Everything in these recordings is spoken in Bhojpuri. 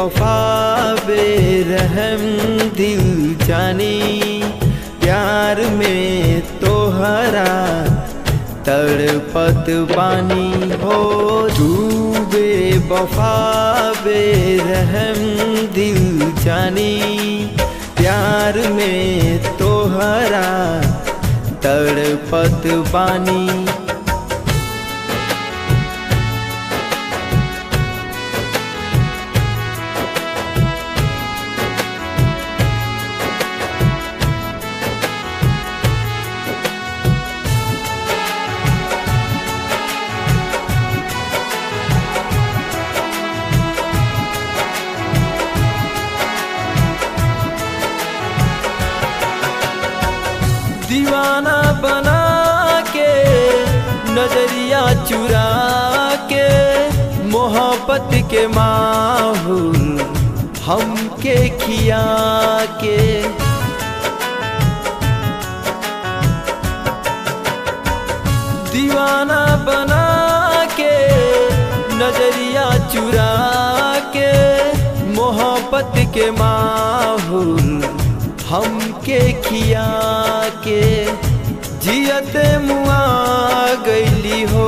वफा बेरहम दिल जानी प्यार में तोहरा तड़पत बानी हो तू बेवफा बेरहम दिल जानी प्यार में तोहरा तड़पत बानी दीवाना बना के नजरिया चुरा के मोहब्बत के माहौल हमके खिया के दीवाना बना के नजरिया चुरा के मोहब्बत के माहौल हमके खिया के जियत मुआ गईली हो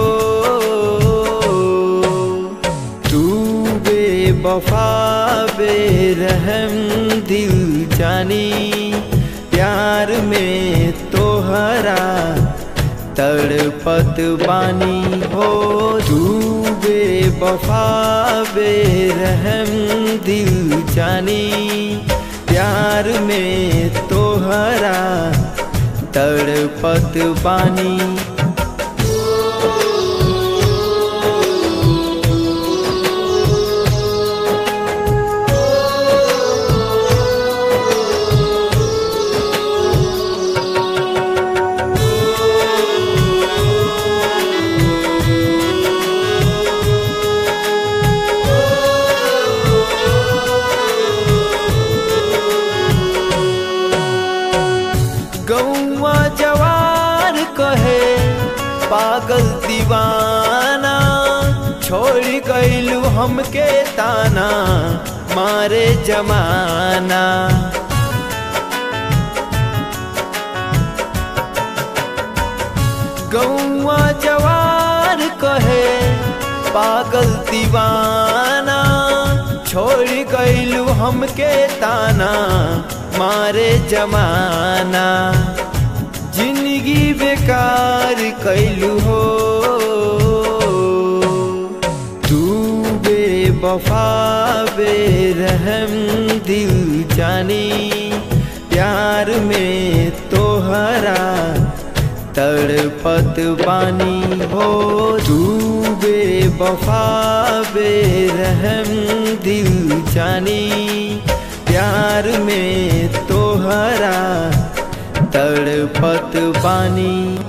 तू बेवफा बेरहम दिल जानी प्यार में तोहरा तड़पत बानी हो तू बेवफा बेरहम दिल जानी प्यार में तोहरा तड़पत बानी गौवा जवार कहे पागल दीवाना छोड़ गईलू हमके ताना मारे जमाना गौवा जवार कहे पागल दीवाना छोड़ गईलू हमके ताना मारे जमाना जिंदगी बेकार कैलू हो तू बेवफा बेरहम दिल जानी प्यार में तोहरा तड़पत बानी हो तू बेवफा बेरहम दिल जानी प्यार में तोहरा तड़पत बानी